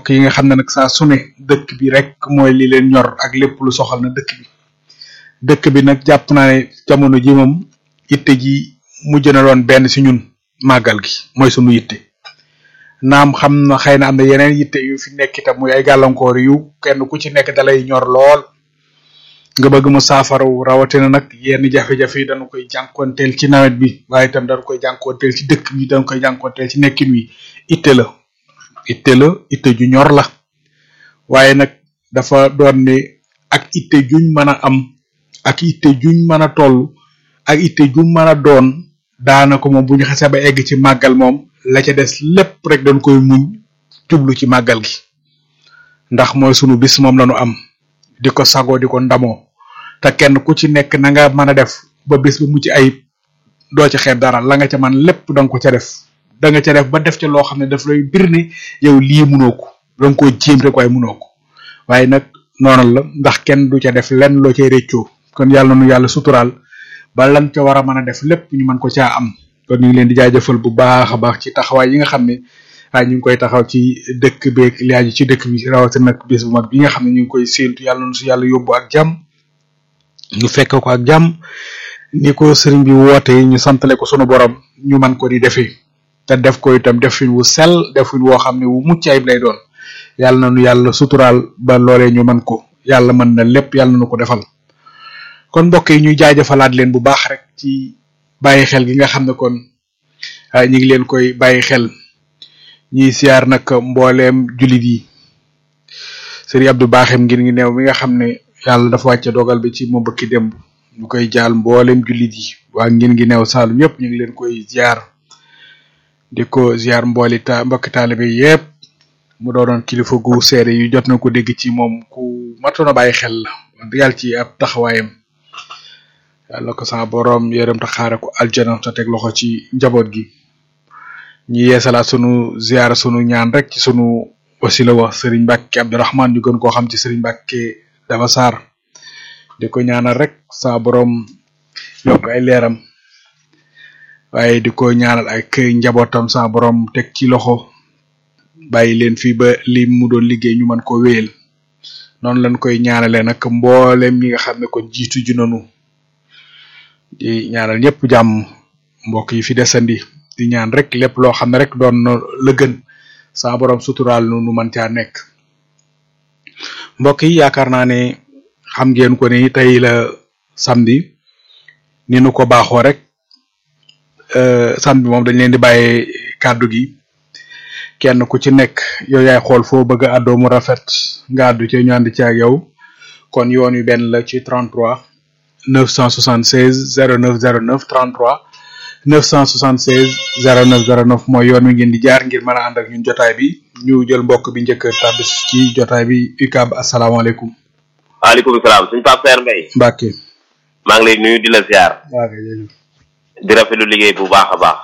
mbokk yi nga xam ne nag saa su ne dëkk bi rek mooy li leen ñor ak lépp lu soxal na dëkk bi dëkk bi nag jàpp naa ne jamono ji moom yitte ji mujj na doon benn si ñun màggal gi mooy sunu yitte naam xam na xëy na am na yeneen yitte yu fi nekk itam muy ay gàllankoor yu kenn ku ci nekk dalay ñor lool nga bëgg mu saafaraw rawatina nag yenn jafe-jafe yi dañu koy jànkuwanteel ci nawet bi waaye itam dañu koy jànkuwanteel ci dëkk bi dañu koy jànkuwanteel ci nekkin wi itte la itte la itte ju ñor la waaye nag dafa doon ne ak itte juñ mën a am ak itte juñ mën a toll ak itte juñ mën a doon daanaka moom bu ñu xasee ba egg ci màggal moom la ca des lépp rek dañ koy muñ jublu ci màggal gi ndax mooy sunu bis moom lañu am di ko sagoo di ko ndamoo te kenn ku ci nekk na nga mën a def ba bis ba mucc ayib doo ci xeeb dara la nga ca man lépp da nga ko ca def da nga ca def ba def ca loo xam ne daf lay bir ne yow lii munoo ko da nga koo jéem rek waaye munoo ko waaye nag noonu la ndax kenn du ca def lenn loo cay réccoo kon yàlla nu yàlla suturaal ba lan ca war a mën a def lépp ñu mën ko caa am kon ñu ngi leen di jaajëfal bu baax a baax ci taxawaay yi nga xam ne waaye ñu ngi koy taxaw ci dëkk beeg li aju ci dëkk bi rawatina nag bis bu mag bi nga xam ne ñu ngi koy séentu yàlla na su yàlla yóbbu ak jàmm ñu fekk ko ak jàmm ni ko sëriñ bi wootee ñu santale ko sunu borom ñu man ko di defee te def ko itam defin wu sell defin woo xam ne wu mucc ayib lay doon yàlla na nu yàlla suturaal ba loolee ñu man ko yàlla mën na lépp yàlla na nu ko defal kon mbokk yi ñuy jaajëfalaat leen bu baax rek ci bàyyi xel gi nga xam ne kon ñu ngi leen koy bàyyi xel ñiy siyaar nag mbooleem julit yi sëriñ Abdou Baaxem ngir ngi neew mi nga xam ne yàlla dafa wàcce dogal bi ci moom bëkki démb ñu koy jaal mbooleem julit yi waa ngir ngi neew Saalum yépp ñu ngi leen koy ziar di ko ziar mbooli ta mbokki taalibe yépp mu doonoon kilifa gu seede yu jot na ko dégg ci moom ku matoon a bàyyi xel la wax dëgg yàlla ci ab taxawaayam yàlla ko sa borom yërëm ta xaare ko aljana te teg loxo ci njaboot gi ñi yeesalaat sunu ziar sunu ñaan rek ci sunu wasila wax Serigne Mbacke Abdourahman ñu gën koo xam ci Serigne Mbacke dafa saar di ko ñaanal rek sa borom yokk ay leeram waaye di ko ñaanal ay kër njabootam sa borom teg ci loxo bàyyi leen fii ba li mu doon liggéey ñu mën ko wéyal noonu lañ koy ñaanalee nag mboolem ñi nga xam ne kon jiitu ju nanu di ñaanal ñëpp jàmm mbokk yi fi desandi di ñaan rek lépp loo xam ne rek doon na la gën saa borom suturaal nu nu mën caa nekk mbokk yi yaakaar naa ne xam ngeen ko ni tey la samedi ni nu ko baaxoo rek samedi moom dañ leen di bàyyee kàddu gi kenn ku ci nekk yow yaay xool foo bëgg a àddoo mu rafet nga àddu ci ñu ànd ci ak yow kon yoon wi benn la ci 33 976 0909 33 976 0909 mooy yoon wi ngeen di jaar ngir mën a ànd ak ñun jotaay bi ñu jël mbokk bi njëkk tabis ci jotaay bi UCAB asalaamaaleykum. waaleykum salaam suñu Pape Père Mbaye. Mbacke. maa ngi lay nuyu di la ziar. waaw kay jërëjëf. di rafetlu liggéey bu baax a baax.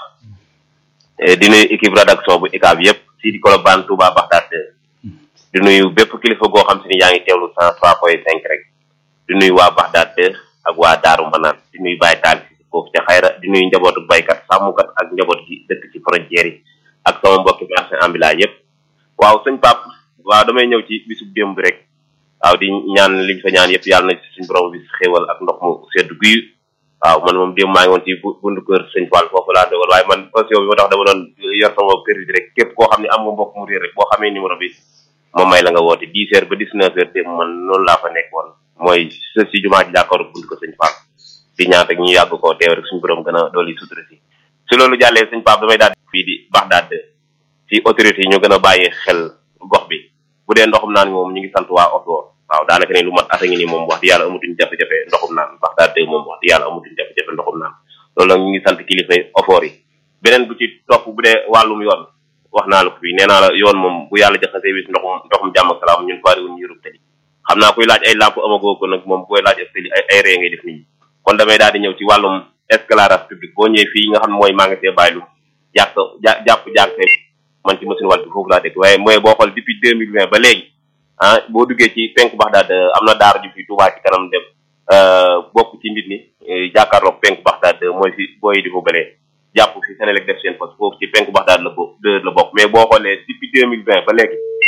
di nuyu équipe rédaction bu UCAB yëpp si di Colobane Touba Baxdaad di nuyu bépp kilifa goo xam si ni yaa ngi teewlu cent trois point cinq rek. di nuyu waa Baxdaad ak waa Daaru Manaan di nuyu Baye Taal si foofu ca xayra di nuyu njabootu baykat sàmmkat ak njaboot gi dëkk ci frontière yi ak sama mbokki marché ambulant yëpp waaw sëñ Pape waaw damay ñëw ci bisub démb bi rek waaw di ñaan liñ fa ñaan yëpp yàlla na ci suñ borom bi xéewal ak ndox mu sedd guy waaw man moom démb maa ngi woon ci bundu kër sëñ Fall foofu laa dogal waaye man caution bi ma tax dama doon yor sama crédit rek képp koo xam ne am nga mbokk mu réer rek boo xamee numéro bi moom may la nga woote dix heures ba dix neuf heures démb man noonu laa fa nekk woon mooy sa si jumaa ji jàkkaaru bundu ko sëñ Fall di ñaan rek ñu yàgg koo teew rek suñu borom gën a dooli sutura si si loolu jàllee sëñ Pape damay daal fii di Baxdaad ci autorité yi ñu gën a bàyyi xel gox bi bu dee ndoxum naan moom ñu ngi sant waa Oto waaw daanaka ne lu mat ata ngi ni moom wax di yàlla amatuñ jafe-jafe ndoxum naan Baxdaad moom wax di yàlla amatuñ jafe-jafe ndoxum naan loolu nag ñu ngi sant kilifa ofoor yi beneen bu ci topp bu dee wàllum yoon wax naa la ko fii nee naa la yoon moom bu yàlla jaxasee wis ndoxum ndoxum jàmm ak salaam ñun faariwuñ ñu yërub tëli xam naa kuy laaj ay lamp amagoo ko nag moom koy laaj ak tëli ay ay ree ngay def nit ñi kon damay daal di ñëw ci wàllum éclairage public boo ñëwee fii nga xam ne mooy magasin bàyyilu jàpp jàpp jàpp man ci machine wàll bi foofu laa dëkk waaye mooy boo xool depuis deux mille vingt ba léegi ah boo duggee ci penku Baxdaad am na daara ju fi Tuubaa ci kanam dem bokk ci mbir mi jàkkaarloog penku Baxdaad mooy fi booy di ko balee jàpp fi Senelec def seen poste foofu ci penku Baxdaad la bo la bokk mais boo xoolee depuis deux mille vingt ba léegi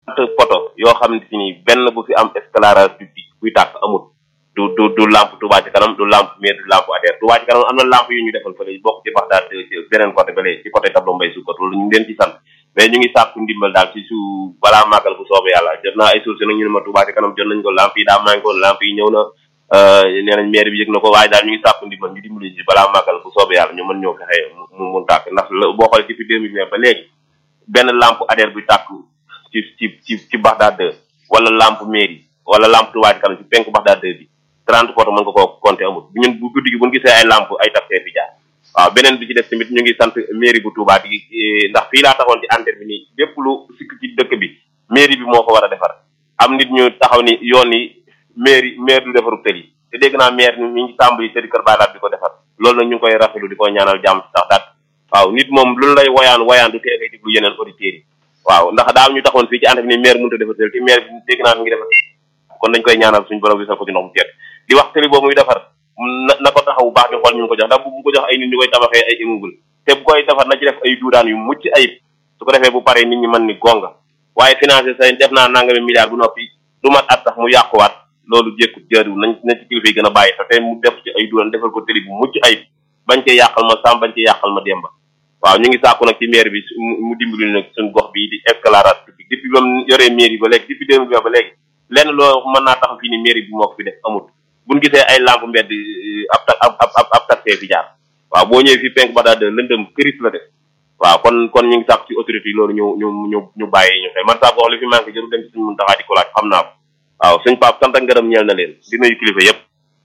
poto yoo xam ne si ni benn bu fi am éclairage public buy tàkk amul du du du lampe Touba ci kanam du lampe maire du lampe ADER Touba ci kanam am na lampe yu ñu defal fële bokk ci bax daal beneen côté bale ci côté tableau mbay sukkot loolu ñu ngi leen ci sant mais ñu ngi sàkku ndimbal daal ci su balaa màggal bu soobee yàlla jot naa ay source nag ñu ne ma Touba ci kanam jot nañ ko lampe yi daa manqué woon lampe yi ñëw na nee nañ maire bi yëg na ko waaye daal ñu ngi sàkku ndimbal ñu dimbali ci balaa màggal bu soobee yàlla ñu mën ñëw fexe mu mun tàkk ndax boo xoolee depuis deux mille ba léegi benn lampe ADER bu tàkk ci ci ci ci Baxdaad 2 wala lampe mairie wala lampe Touba ci kanam ci penku Baxdaad 2 bi 30 poto mën nga koo compter amul bu ñun bu guddi gi bu ñu gisee ay lampe ay taxeer fi jaar waaw beneen bi ci des tamit ñu ngi sant mairie bu Touba di ndax fii laa taxoon ci antenne bi nii lépp lu sikk ci dëkk bi mairie bi moo ko war a defar am nit ñu taxaw ni yoon yi mairie maire du defaru tël yi te dégg naa maire ni ñu ngi tàmbali tëddi kër baalaat di ko defar loolu nag ñu ngi koy rafetlu di ko ñaanal jàmm ci sax daat waaw nit moom lu lay woyaan woyaan du tee ngay déglu yeneen auditeurs yi waaw ndax daaw ñu taxoon fii ci antenne bi ni maire mënut a defar tël te maire bi dégg naa mi ngi defar kon dañ koy ñaanal suñu borom bi sax ko ci ndox mu seet di wax tëli boobu muy defar na na ko taxaw bu baax di xool ñu ko jox ndax bu ko jox ay nit ñu koy tabaxee ay immeuble te bu koy defar na ci def ay duudaan yu mucc ayib su ko defee bu paree nit ñi mën ni gonga waaye financé say def naa nangami milliard bu noppi du mat at sax mu yàquwaat loolu jékkut jaariwul nañ na ci kilifa yi gën a bàyyi sax te mu def ci ay duudaan defal ko tëli bu mucc ayib bañ cee yàqal ma sam bañ cee yàqal ma demba waaw ñu ngi sàkku nag ci maire bi mu dimbali nag suñu gox bi di éclairage public depuis ba mu yoree mairie ba léegi depuis deux mille ba léegi lenn loo mën naa tax fii ni mairie bi moo ko fi def amut buñ gisee ay lampe mbedd ab ta ab ab ab taxee fi jaar waaw boo ñëwee fi penk ba daal de lëndëm këris la def waaw kon kon ñu ngi sàkk ci autorité yi loolu ñu ñu ñu ñu bàyyi ñu xel man saa wax li fi manqué jëru dem ci suñ mun taxaa di ko laaj xam naa ko waaw suñ pap sant ak ngërëm ñeel na leen di nuyu kilifa yépp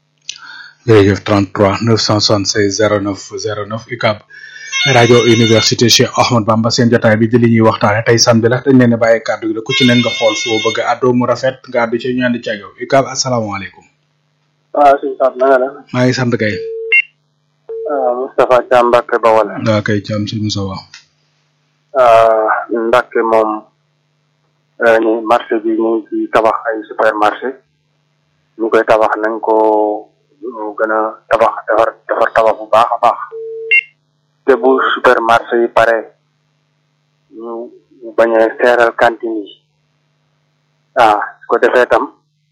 jërëjëf 33 976 09 09 UCAB rajo université Cheikh Ahmad Bamba seen jotaay bi di li ñuy waxtaane tey samedi la dañ leen di bàyyi kàddu gi la ku ci ne nga xool foo bëgg a àddoo mu rafet nga àddu ci ñu ànd ci ak yow UCAB asalaamaaleykum waaw suñu Pape na nga def. maa ngi sant kay. waaw Moustapha Thiam Mbacke Bawol. waaw kay Thiam si Moussa waaw. Mbacke moom ñu marché bi ñu ngi ci tabax ay supermarché ñu koy tabax nañ ko gën a tabax defar defar tabax bu baax a baax te bu supermarché yi pare ñu bañ a seeral cantine yi ah su ko defee tam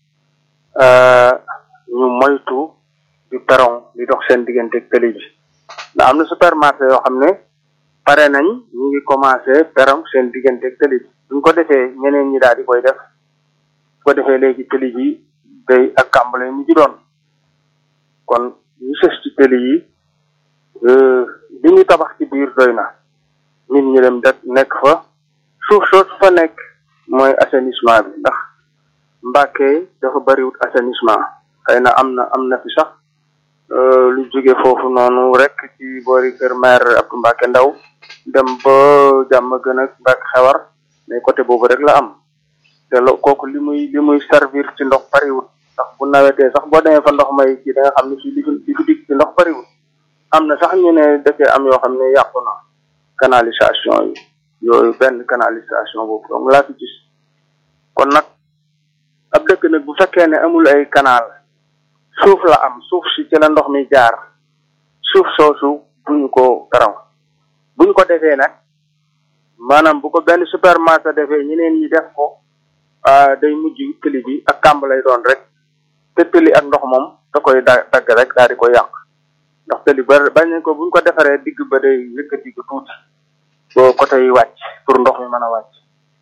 ñu moytu di peron di dox seen diggante ak tëli bi ndax am na supermarché yoo xam ne pare nañ ñu ngi commencé peron seen diggante ak tëli bi buñ ko defee ñeneen ñi daal di koy def su ko defee léegi tëli bi day ak kàmbale mu ci doon kon ñu sës ci tëli yi li ñu tabax ci biir doy na nit ñi dem det nekk fa suuf soosu fa nekk mooy assainissement bi ndax Mbàkke dafa bariwut assainissement xëy na am na am na fi sax lu jóge foofu noonu rek ci boori kër maire Abdou Mbacke Ndaw dem ba jàmm gën a Mbacke xewar mais côté boobu rek la am te lo kooku li muy li muy servir ci ndox bariwut ndax bu nawetee sax boo demee fa ndox may ci da nga xam ne fii li fi li fi dig ci ndox bariwut am na sax ñu ne dëkkee am yoo xam ne yàqu na canalisation yi yooyu benn canalisation boobu donc laa fi gis kon nag ab dëkk nag bu fekkee ne amul ay canal suuf la am suuf si ci la ndox mi jaar suuf soosu duñu ko karaw buñ ko defee nag maanaam bu ko benn supermarché defee ñeneen ñi def ko day mujj tëli bi ak kàmb lay doon rek te tëli ak ndox moom da koy da dagg rek daal di ko yàq ndax tëli ba bañ ko buñ ko defaree digg ba day yëkkati ko tuuti boo côté yi wàcc pour ndox mi mën a wàcc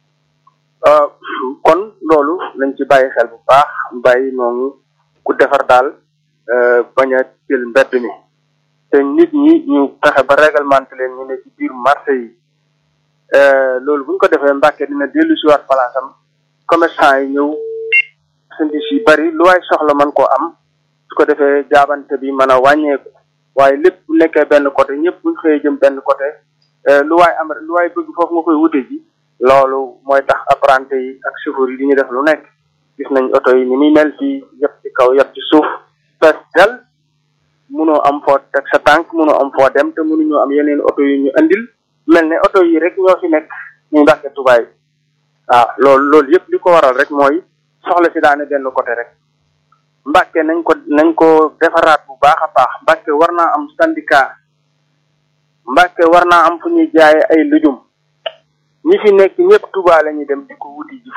kon loolu nañ ci bàyyi xel bu baax bàyyi noonu ku defar daal bañ a jël mbedd mi te nit ñi ñu fexe ba réglementé leen ñu ne ci biir marché yi loolu buñ ko defee Mbàkke dina dellu si waat palaasam commerçant yi ñëw sandis yi bari lu waay soxla mën koo am su ko defee jaabante bi mën a wàññeeku waaye lépp bu nekkee benn côté ñëpp buñ xëyee jëm benn côté lu waay am lu waay bëgg foofu nga koy wute ji loolu mooy tax apprenti yi ak chauffeur yi di ñu def lu nekk gis nañ oto yi ni muy mel fii yëpp ci kaw yëpp ci suuf fees del munoo am foo teg sa tànk munoo am foo dem te mënuñoo am yeneen oto yu ñu andil mel ne oto yi rek ñoo fi nekk ñu Mbàkke tubaay waaw loolu loolu yëpp li ko waral rek mooy soxla si daane benn côté rek Mbàkke nañ ko nañ ko defaraat bu baax a baax Mbàkke war naa am syndicat Mbàkke war naa am fu ñuy jaaye ay lujum ñi fi nekk ñëpp Tuubaa la ñuy dem di ko wuti ji